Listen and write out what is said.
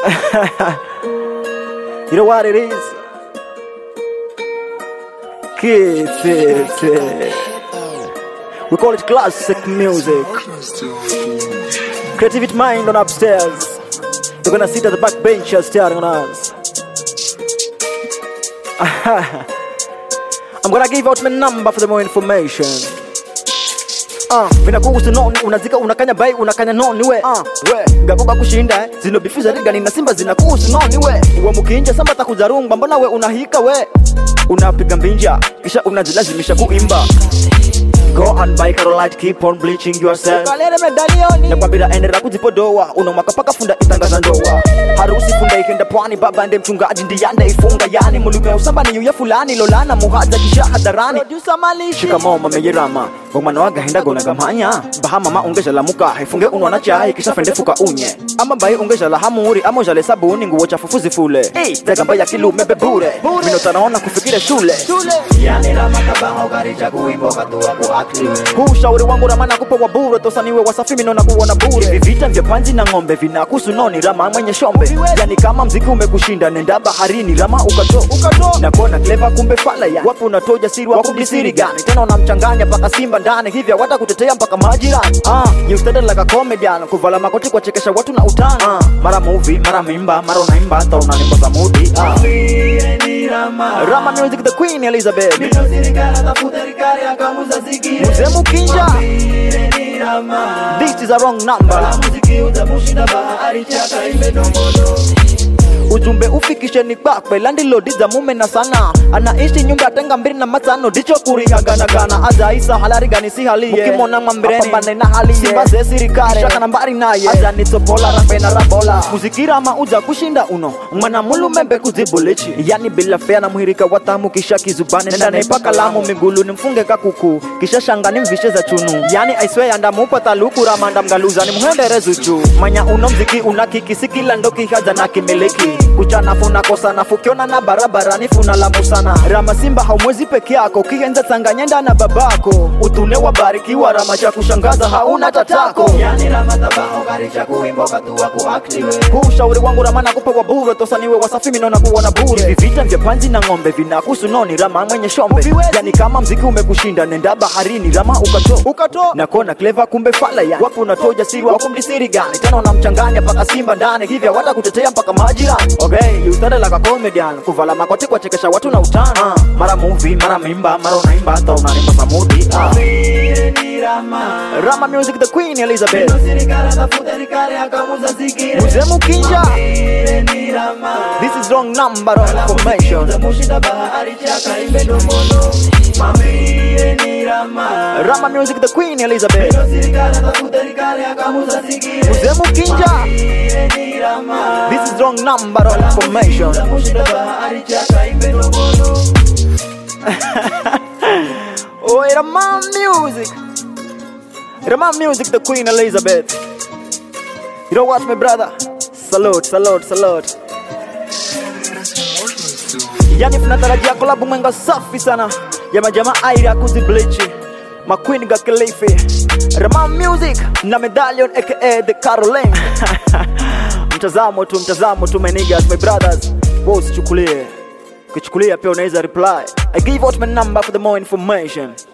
you know what it is? Kids, it, it. We call it classic music. Creativity mind on upstairs. They're gonna sit at the back benches staring on us. I'm gonna give out my number for the more information. Uh, vinakuhusu noni unazika unakanya bai unakanya noni we uh, we gagoga kushinda eh. zino bifu za rigani na simba zinakuhusu noni we we mukinja samba takuzarumba mbona we unahika we unapiga mbinja kisha unajilazimisha kuimba Go and buy Carolite, keep on bleaching yourself. kalere medalioni nakwambira endera kudzipodoa unomwaka paka funda itangaza ndoa harusi funda ikenda pwani baba nde mchungaji ndiyande ifunga yani mulume usamba ni yuya fulani lolana muhaza kisha hadharani producer malishi shikamo mameyerama ngomwana wagahenda gonagamanya bahamama ungejalamuka ifunge unwana chai kisha fende fuka unye ama bai ungejala hamuri ama ujale sabuni nguo chafufu zifule hey, zegamba ya kilume bebure minotanaona kufikire shule shule huu ushauri wangu ramana kupa wa bure tosaniwe wasafi minona kuona bure hivi vita vya panzi na ng'ombe vinakuhusu noni rama mwenye shombe yani kama mziki umekushinda nenda baharini rama ukato ukato nakona clever kumbe fala ya wapi unatoa ujasiri wa kubisiri gani tena unamchanganya mpaka simba ndani hivya wata kutetea mpaka majirani ah you started like a comedian kuvala makoti kwa chekesha watu na utani ah, mara movie mara mimba mara unaimba hata unanimba za mudi ah. Rama Music the Queen Elizabeth Mzee Mukinja This is a wrong number ujumbe ufikisheni kwakwe landilodiza mume na sana anaishi nyumba tenga mbili na matano dicho kurihaganagana ajaisa halarigani si haliye ukimona mwambireni na haliye simba ze sirikare shaka nambari naye ajanitsobola rafena rabola muzikirama uja kushinda uno mwana mulumembe kuzibulichi yani bila fea na muhirika watamu kisha kizubane nenda naipa kalamu migulu nimfunge kakuku kisha shangani mvishe za chunu yani aiswe andamupa taluku ramanda mgaluza ni muhendere zuchu manya uno mziki una kiki sikila ndoki haja na kimiliki kuchana funa kosa na fukiona na barabarani funa la musana rama simba haumwezi peke yako kigenza tsanganyenda na babako utune wabarikiwa rama cha kushangaza hauna tatako huu ushauri wangu rama nakupa wa bure tosaniwe wasafi minona kuona bure hivi vita vya panzi na ng'ombe vinakuhusu noni rama mwenye shombe yani kama mziki umekushinda nenda baharini rama ukato ukato nakona clever kumbe fala ya wapi unatoa ujasiri wa kumdisiri gani tena unamchanganya mpaka simba ndani hivya wata kutetea mpaka majirani okay you started like a comedian kuvala makoti kwa chekesha watu na utani uh, mara movie mara mimba mara unaimba hata unanimba za mudi uh. Rama Music the Queen Elizabeth Mzee Mukinja This is wrong number of information Rama Music the Queen Elizabeth Mzee Mukinja This is wrong number of information Oh, Rama Music Rama Music the Queen Elizabeth You know what my brother Salute, salute, salute yani tunatarajia kolabu mwenga safi sana ya majamaa airi ya kuziblichi maqueen ga kilifi Rama Music na Medallion aka The Caroline mtazamo tu mtazamo tu my niggas my brothers wewe usichukulie ukichukulia pia unaweza reply I give out my number for the more information